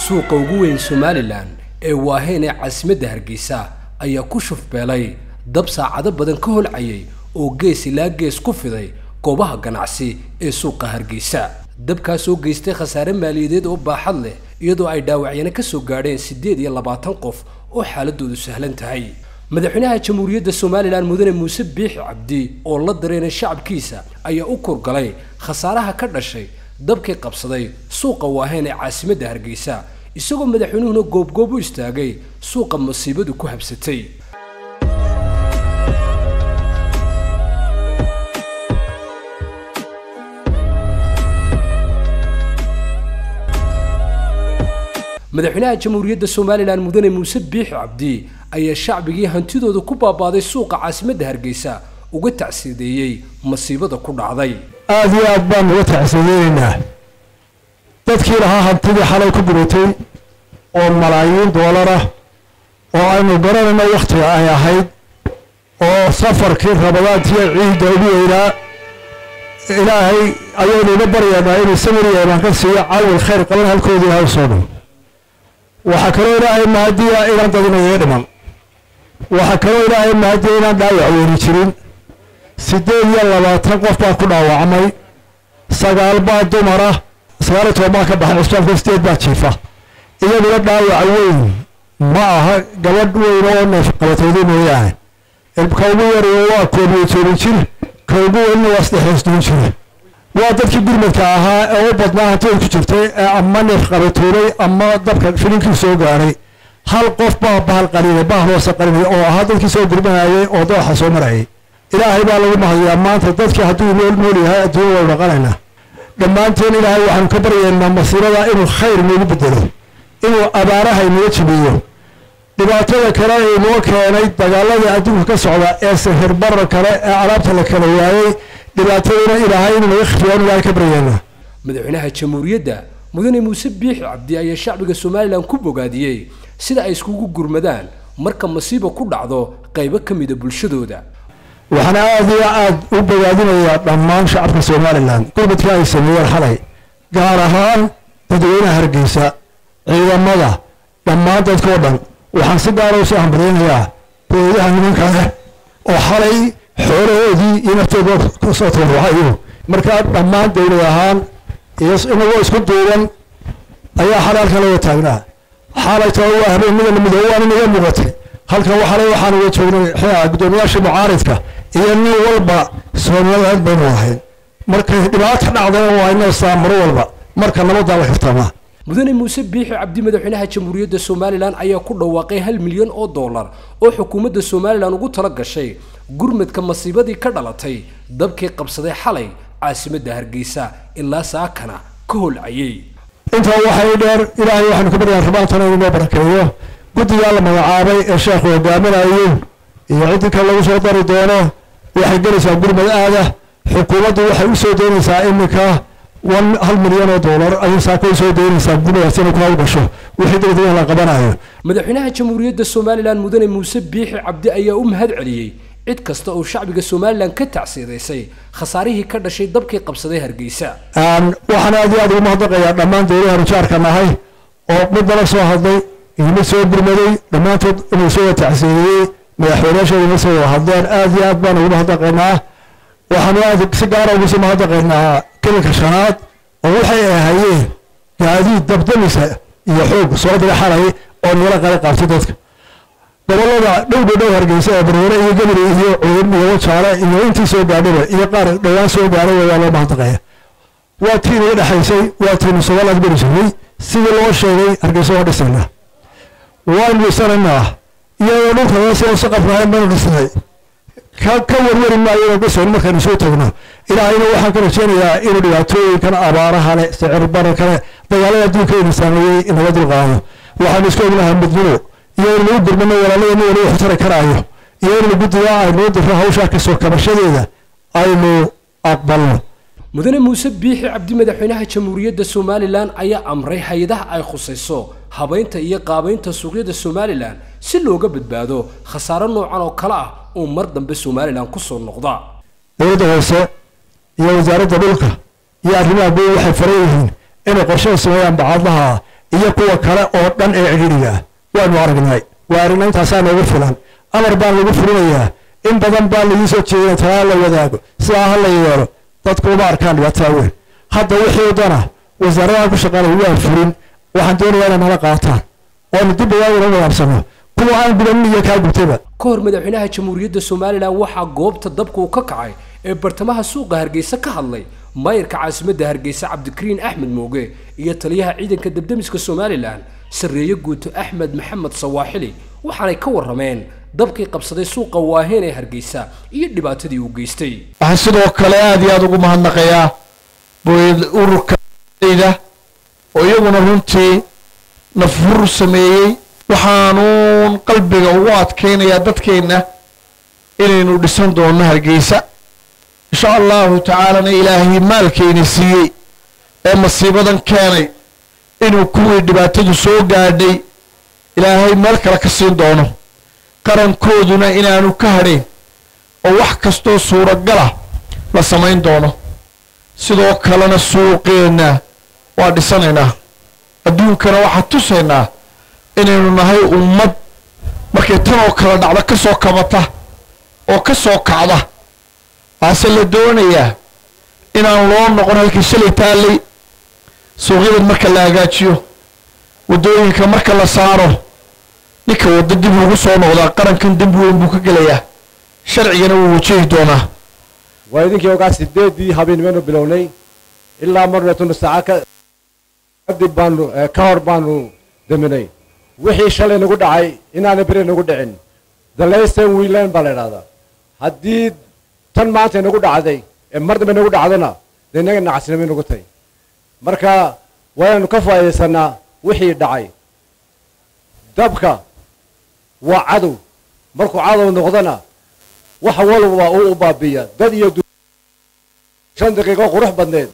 suuqa ugu weyn somalilan ee waaheen ee caasimadda hargeysa ayaa ku shufbeelay dab saacado badan ka holcayay oo gees ilaa gees ku fiday goobaha ganacsi ee suuqa hargeysa dabkaas oo geystay khasaare maaliyadeed oo baaxad leh iyadoo ay dhaawacyana ka soo gaadheen siddeed iyo labaatan qof oo xaaladoodu sahlan tahay madaxweynaha jamhuuriyadda somalilan mudane muuse biixi cabdi oo la dareenay shacabkiisa ayaa u kurgalay khasaaraha ka dhashay dabkii qabsaday suuqa waaheen ee caasimadda hargeysa isagoo madaxweynuhuna goobgoob u istaagay suuqa masiibadu ku habsatay madaxweynaha jamhuuriyadda somalilan mudane muuse biixi cabdi ayaa shacbigii hantidooda ku baabaaday suuqa caasimadda hargeysa uga tacsiideeyey masiibada ku dhacday aada iyo aad baan uga tacsiideynaynaa dadkii lahaa hantidii xalay ku guratay oo malaayiin doolar ah oo aynu garanayno wakhtiga ay ahayd oo safarkii rabadaantiiyo ciidda ugu weynaa ilaahay ayaynu uga baryaynaa inuu samir iyo imaan ka siiyo cawil khayr qaban halkoodii ha soo dhow waxaa kaloo ilaahay mahadiya inaan dadinayo dhiman waxaa kaloo ilaahay mahadiya inaan dhaawac weeri jirin siddeed iyo labaatan qof baa ku dhaawacmay sagaal baa dumara sagaal iyo toban baa ka baxay cusbaalka sideed baa jiifa iyaguna dhaawac weyn ma aha gabadh weyn oo neef qabatooday mooyaane ka ugu yariyo waa koob iyo toban jir ka ugu weynna waa saddex iyo soddon jir waa dadkii gurmadka ahaa ee u badnaa hantida ku jirtay ee ama neef qabatoobay ama dabka filinkii soo gaaray hal qof baa bahal qalinay bahal hoose qalinay oo ahaa dadkii soo gurmanayay oo dooxa soo marayay ilaahay baa lagu mahadiyaa maanta dadkii hadduu nool nool yahay adduunya waynu dhaqanaynaa dhammaanteen ilaahay waxaanu ka baryaynaa masiirada inuu khayr noogu bedelo inuu abaaraha inaga jibiyo dhibaatada kale ee inoo keenay dagaaladii adduunka ka socda ee sahirbarra kale ee alaabta la kala waayey dhibaataduna ilaahay inuu naga khifiyo aan ilaahay ka baryaynaa madaxweynaha jamhuuriyadda mudane muuse biixi cabdi ayaa shacbiga somalilan ku bogaadiyey sida ay iskugu gurmadaan marka masiiba ku dhacdo qaybo ka mida bulshadooda waxaan aada iyo aada u bogaadinayaa dhammaan shacabka somalilan gurmadka ay sameeyeen xalay gaar ahaan dadweynaha hargeysa ciidamada dhammaan dadkao dhan waxaan si gaara usoo hambalyaynayaa beedaha nimanka leh oo xalay xoolahoodii iyo naftooda kasoo tabarucayo markaa dhammaan dowlad ahaan iyo inagoo isku duuban ayaa xalay halkan laga taagnaa xalay taba waa habeenimada midoobe waana naga muuqatay halkan waxalay waxaan uga joognay xia guddoomiyaasha mucaaridka iyo nin walba somaliland baynu ahayn markay dhibaato dhacdana waa inoo saa mar walba marka nabadaa la kartamaa mudane muuse biixi cabdi madaxweynaha jamhuuriyadda somalilan ayaa ku dhawaaqay hal milyan oo dollar oo xukuumadda somalilan ugu tala gashay gurmadka masiibadii ka dhalatay dabkii qabsaday xalay caasimadda hargeysa ilaa saakana ka holcayay intaa waxay dheer ilaahay waxaanu ka baryaa rabaantana inuu noo barakeeyo guddigaa la magacaabay ee sheekhu hogaaminayo iyo ciddii kale lagu soo dari doono waxay gelaysaa gurmad aada xukuumaddu waxay u soo daynaysaa iminka wan hal milyan oo dollar ayay saako u soo daynaysaa gurmadaas inay ku hawlgasho wixii degdega la qabanayo madaxweynaha jamhuuriyadda somalilan mudane muuse biixi cabdi ayaa u mahad celiyey cid kasta oo shacbiga somalilan ka tacsiidaysay khasaarihii ka dhashay dabkii qabsaday hargeysa waxaan aada iyo aada ugu mahadnaqayaa dhammaan dowladaha jaarka nahay oo mid nala soo hadlay iyo mid soo gurmaday dhammaantood inuu soo tacsiideeyey madaxweynayaashooda na soo wada hadleen aada iyo aad baan ugu mahadnaqaynaa waxaanu aada si gaara ugu sii mahadnaqaynaa kelinka shanaad oo waxay ahayeen gaadiid dabdamisa iyo xoog soo dira xalay oo nala qala qaabtay dadka gobolada dhowdha dhow hargeysa ee bareere iyo gebri iyo cudub iyo wajaale iyo intii soo gaadhaba iyo qaar dhowaan soo gaadhay waa loo mahadnaqaya waa tii naga dhexaysay waa tiinu somaliland beri jirnay sidii loo sheegay hargeysa waa dhisaynaa waanu dhisanaynaa iyadoo dhulka hoose saqaf lahayn baynu dhisnay ka ka warwari maayo inaan dhisayn markaynu soo tagno ilaahayna waxaan ka rajeynayaa inuu dhibaatooyinkan abaaraha leh sicir bara kale dagaalada adduunka ina saameeyey inaga dulqaado waxaanu isku ognahay midnimo iyo in lagu gurmano walaaladana wali wax tari karaayo iyo in guddiga aynuu diro hawshaa kasoo kabashadeeda aynu aqbalno mudane muuse biixi cabdi madaxweynaha jamhuuriyadda somalilan ayaa amray hay-adaha ay khusayso habaynta iyo qaabaynta suuqyada somalilan si looga badbaado khasaaro noocan oo kale ah oo mar dambe somalilan kusoo noqda dowladda hoose iyo wasaaradda dhulka iyo arrimaha guud waxay faran yihiin inay qorshaha sameeyaan bacadlaha iyo kuwa kale oo dhan ee cidhiidhiga ah waanu aragnay waa aragna intaasaa noogu filan amar baan lagu fulinayaa in badan baa lagu soo jeedina talaa la wadaago sidaa ha la yeelo dadku uma arkaan dhibaatada weyn hadda wixii dana wasaaradaha ku shaqaanaya waan fulin waxaan doonayaa inay nala qaataan oonu dib badan ula wadaabsano kuwa aan gudanin iyo kaa gubtayba ka hor madaxweynaha jamhuuriyadda somalilan waxaa goobta dabka uu ka kacay ee bartamaha suuqa hargeysa ka hadlay maayirka caasimadda hargeysa cabdikariin axmed mooge iyo taliyaha ciidanka debdemiska somalilan sarreeye guuto axmed maxamed sawaaxili waxaanay ka warrameen dabkii qabsaday suuqa waaheen ee hargeysa iyo dhibaatadii uu geystay waxaan sidoo kale aada iyo aada ugu mahadnaqayaa booyad ururkayda oo iyaguna runtii nafhur sameeyey waxaanuun qalbiga ugu adkaynayaa dadkeenna inaynu dhisan doonno hargeysa insha allahu tacaalana ilaahay maalkayna siiyey ee masiibadan keenay inuu kuwii dhibaatadu soo gaadhay ilaahay meel kale ka siin doono qarankooduna inaanu ka hadhayn oo wax kastoo suuragalah la samayn doono sidoo kalena suuqeenna waa dhisanaynaa adduunkana waxaa tusaynaa inaynu nahay ummad markay tan oo kale dhacdo ka soo kabata oo ka soo kacda waase la doonayaa inaan loo noqon halkii shalay taallay suuqyadan marka la hagaajiyo waddooyinka marka la saaro ninka waddo dib ugu soo noqdaa qarankan dembi weyn buu ka gelayaa sharcigana wuu wajahi doonaa waa idinkii ogaa sideedii habeenimeynu bilownay ilaa marneetunu saaca kadib baanu ka hor baanu daminay wixii shalay nagu dhacay inaana beri nagu dhicin the laysten wiilan baa la idhahdaa haddii tan maanta inagu dhacday ee mar dambe nagu dhacdona dee inaga nacasnimay nagu tahy marka waaynu ka faa'iidaysanaa wixii dhacay dabka waa cadow markuu cadow noqdona wax walba uu u baabiya dad iyo shan daqiiqo qurux badneed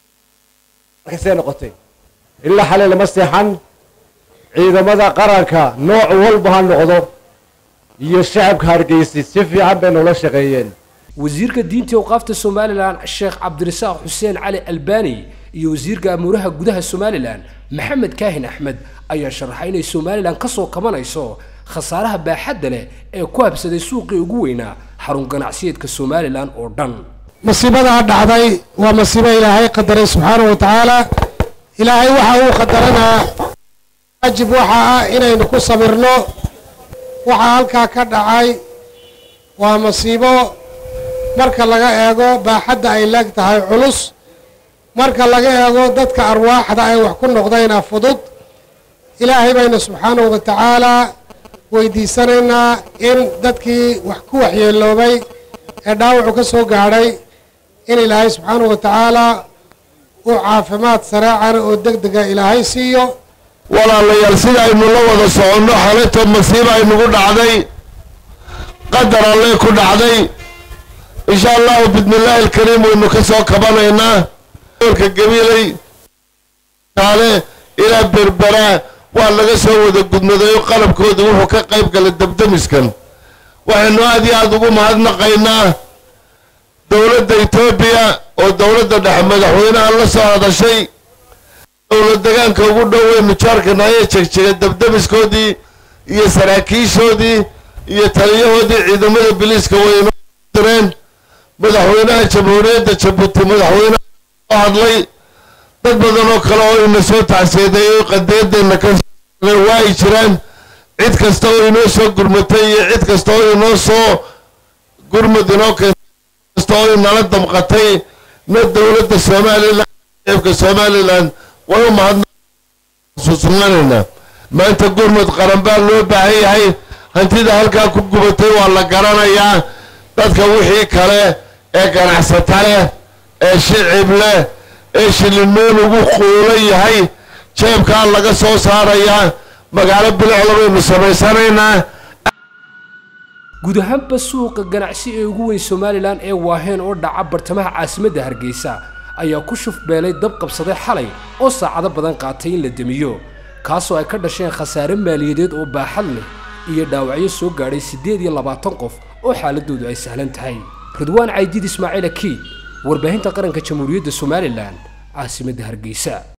markaysee noqotay ilaa xalay lama seexan ciidamada qaranka nooc walba ha noqdo iyo shacabka hargeysi si fiican bay noola shaqeeyeen wasiirka diinta awqaafta somalilan sheekh cabdirasaaq xuseen cali albani iyo wasiirka amuuraha gudaha somalilan maxamed kaahin axmed ayaa sharaxay inay somalilan ka soo kabanayso khasaaraha baaxadda leh ee ku habsaday suuqii ugu weynaa xarun ganacsiyeedka somalilan oo dhan masiibadaa dhacday waa masiibo ilaahay qadaray subxaanahu wa tacaala ilaahay waxa uu qadaranaa waajib waxa ah inaynu ku sabirno waxaa halkaa ka dhacay waa masiibo marka laga eego baaxadda ay leeg tahay culus marka laga eego dadka arwaaxda ay wax ku noqdayna fudud ilaahay baynu subxaanahu wa tacaalaa weydiisanaynaa in dadkii wax ku waxyeeloobay ee dhaawacu ka soo gaadhay in ilaahay subxaanahu wa tacaalaa uu caafimaad sareecana oo deg dega ilaahay siiyo walaalayaal sida aynu la wada soconno xalayto masiiba aynugu dhacday qadar alle ku dhacday insha allahu bismillaahi alkariim waynu ka soo kabanaynaa orka gabiilay kaale ilaa berbera waa laga soo wada gudmaday oo qalabkoodii wuxuu ka qayb galay dabdamiskan waxaynu aad iyo aada ugu mahadnaqaynaa dowladda etoobiya oo dowladda dhexe madaxweynaha la soo hadashay dowlad degaanka ugu dhow weynu jaarkana ayay jegjegay dabdamiskoodii iyo saraakiishoodii iyo taliyahoodii ciidamada biliiska waynu direen madaxweynaha jamhuuriyadda jabuuti madaxweynaha soo hadlay dad badan oo kale oo ina soo tacseedeeyey qadiyadeenna ka waa ay jiraan cid kasta oo inoo soo gurmatay iyo cid kasta oo inoo soo gurmud inoo keentay kasta oo inala damqatay na dowladda somalilan eebka somalilan way u mahadnasuusnaanaynaa maanta gurmud qaran baa loo baahan yahay hantida halkaa ku gubatay waa la garanayaa dadka wixii kale ee ganacsata leh ee shicib leh ee shilinoon ugu quulan yahay jeebkaa laga soo saarayaa magaalo bilicda baynu samaysanaynaa guud ahaanba suuqa ganacsi ee ugu weyn somalilan ee waaheen oo dhaca bartamaha caasimadda hargeysa ayaa ku shufbeelay dab qabsaday xalay oo saacado badan qaatay in la demiyo kaasoo ay ka dhasheen khasaare maaliyadeed oo baaxad leh iyo dhaawacyo soo gaadhay siddeed iyo labaatan qof oo xaaladoodu ay sahlan tahay ridwaan caydid ismaaciil akiid warbaahinta qaranka jamhuuriyadda somalilan caasimadda hargeysa